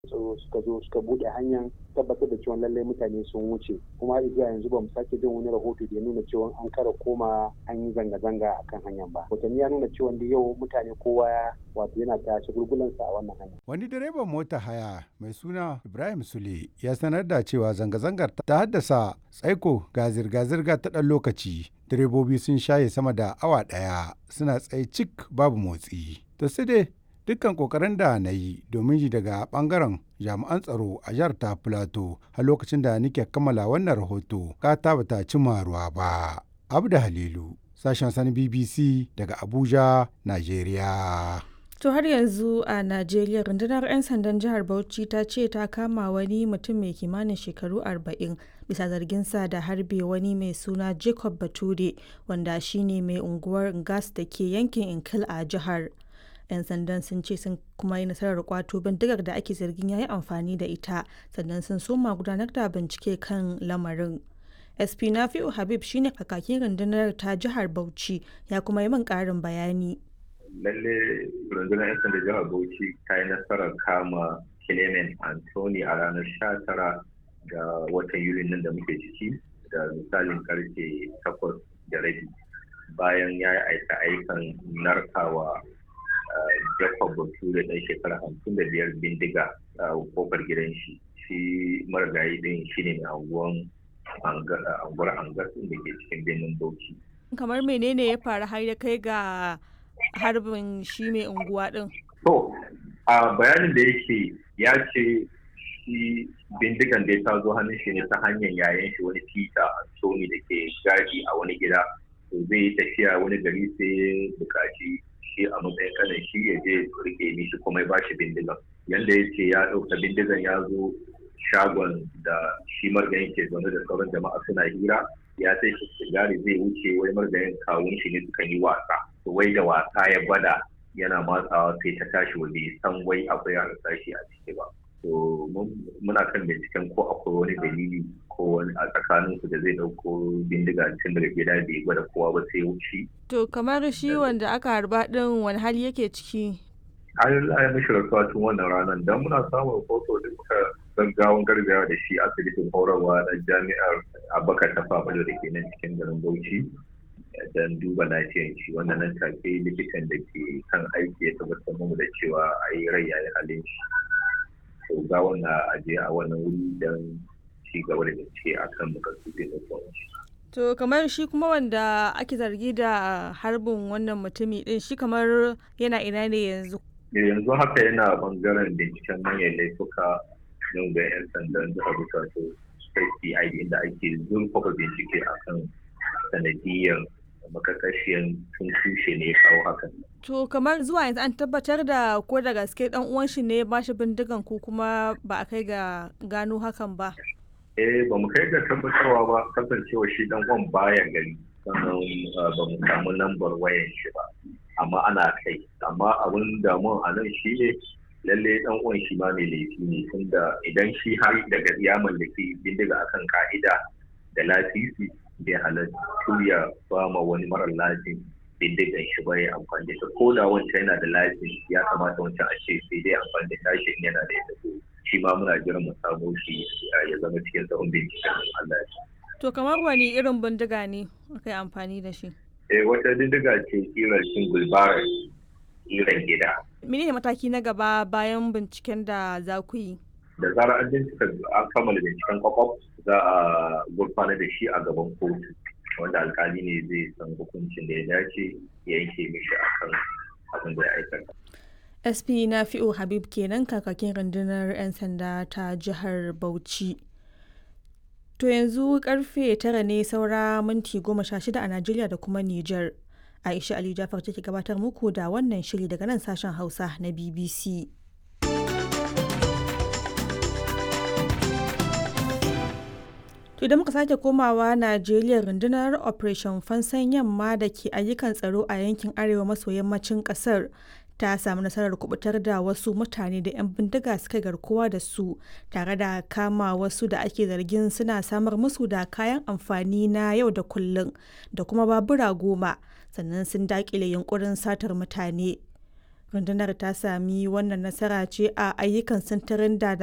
tsaro suka zo suka bude hanyar tabbatar da cewa lallai mutane sun wuce kuma har zuwa yanzu ba mu sake jin wani rahoto da ya nuna cewa an kara koma an yi zanga-zanga a kan hanyar ba hotanni ya nuna cewa da yau mutane kowa wato yana ta shagulgulansa a wannan hanya wani direban mota haya mai suna ibrahim sule ya sanar da cewa zanga-zangar ta haddasa tsaiko ga zirga-zirga ta ɗan lokaci direbobi sun shaye sama da awa ɗaya suna tsaye cik babu motsi to sai dai dukkan kokarin da na yi domin ji daga bangaren jami'an tsaro a jihar ta plateau a lokacin da nake kammala wannan rahoto kata bata cimma ruwa ba abda halilu sashen sani bbc daga abuja nigeria To har yanzu a Najeriya rundunar 'yan sandan jihar Bauchi ta ce ta kama wani mutum mai kimanin shekaru 40 bisa zarginsa da harbe wani mai suna Jacob Bature wanda shine mai unguwar gas da ke yankin Inkil a jihar. 'yan sandan sun ce sun kuma yi nasarar kwato bindigar da ake zargin ya yi amfani da ita sannan sun soma gudanar da bincike kan lamarin sp nafi'u habib shine kakakin rundunar ta jihar bauchi ya kuma yi min karin bayani lalle rundunar 'yan sanda jihar bauchi ta yi nasarar kama clement anthony a ranar 19 ga watan yuli nan da muke ciki da misalin karfe 8 da rabi bayan ya yi aika aikan narkawa Jacob Bature ɗan shekara hamsin da biyar bindiga a kofar gidan shi. Shi marigayi ɗin shi ne anguwan anguwar angar da ke cikin birnin Bauchi. Kamar menene ya faru har ya kai ga harbin shi mai unguwa ɗin? To, a bayanin da yake ya ce shi bindigan da ta zo hannun shi ne ta hanyar yayan shi wani Peter Anthony da ke gadi a wani gida. zai yi tafiya wani gari sai bukaci shi a matsayin kanan shi ya je rike mishi kuma ya bashi bindigan yanda ya ce ya ɗauka bindigan ya zo shagon da shi margayin ke zaune da sauran jama'a suna hira ya sai shi sigari zai wuce wai margayin kawun shi ne suka yi wasa wai da wasa ya gwada yana matsawa sai ta tashi waje san wai akwai harsashi a ciki ba to muna kan binciken ko akwai wani dalili ko wani a tsakanin su da zai dauko bindiga tun daga gida bai gwada kowa ba sai wuce. To kamar shi wanda aka harba din wani hali yake ciki? An yi mishi rasuwa tun wannan ranar don muna samun hoto da muka gaggawan gargawa da shi asibitin horarwa na jami'ar abakar ta fafalo da ke nan cikin garin Bauchi. don duba lafiyar shi wanda nan take likitan da ke kan aiki ya tabbatar mu da cewa a yi rai yayi halin shi. To ga wannan aje a wannan wuri don ci gaba da bincike a kan makasudin da To kamar shi kuma wanda ake zargi da harbin wannan mutumi din shi kamar yana ina ne yanzu? Yanzu haka yana bangaren binciken manyan laifuka yau ga 'yan sandan jihar Bukatu State CID inda ake zurfafa bincike akan sanadiyar makakashiyan tun tushe ne kawo hakan. To kamar zuwa yanzu an tabbatar da ko da gaske dan uwan shi ne ba shi bindigan ko kuma ba a kai ga gano hakan ba. eh ba mu kai ga tabbatarwa ba kasancewa shi dan uwan baya gari sannan ba mu samu lambar wayan shi ba amma ana kai amma abin damuwa a nan shi ne lalle dan uwan shi ma mai laifi ne tunda idan shi har daga ya mallaki bindiga akan ka'ida da lasisi bai halattu ya ba ma wani mara lasin bindigan shi ba ya amfani da ko da wancan yana da lasin ya kamata wancan a ce sai dai amfani da tashin yana da ita shi ma muna jiran mu samu shi ya zama cikin tsawon binciken Allah ya To kamar wani irin bindiga ne aka yi amfani da shi? Eh wata bindiga ce kirar single barrel kiran gida. Mene ne mataki na gaba bayan binciken da za ku yi? Da zarar an bincika an kammala binciken kwakwaf za a gurfana da shi a gaban kotu wanda alkali ne zai san hukuncin da ya dace ya yanke mishi akan abin da ya aikata. sp nafi'u habib kenan kakakin rundunar 'yan sanda ta jihar bauchi to yanzu karfe tara ne saura minti goma sha shida a najeriya da kuma niger aisha ali jafar take gabatar muku da wannan shiri daga nan sashen hausa na bbc To idan muka sake komawa Najeriya rundunar Operation Fansan Yamma da ke ayyukan tsaro a yankin arewa maso yammacin kasar ta samu nasarar kubutar da wasu mutane da 'yan bindiga suka garkuwa da su tare da kama wasu da ake zargin suna samar musu da kayan amfani na yau da kullum da kuma babura goma sannan sun dakile yunkurin satar mutane rundunar ta sami wannan nasara ce a ayyukan sintirin da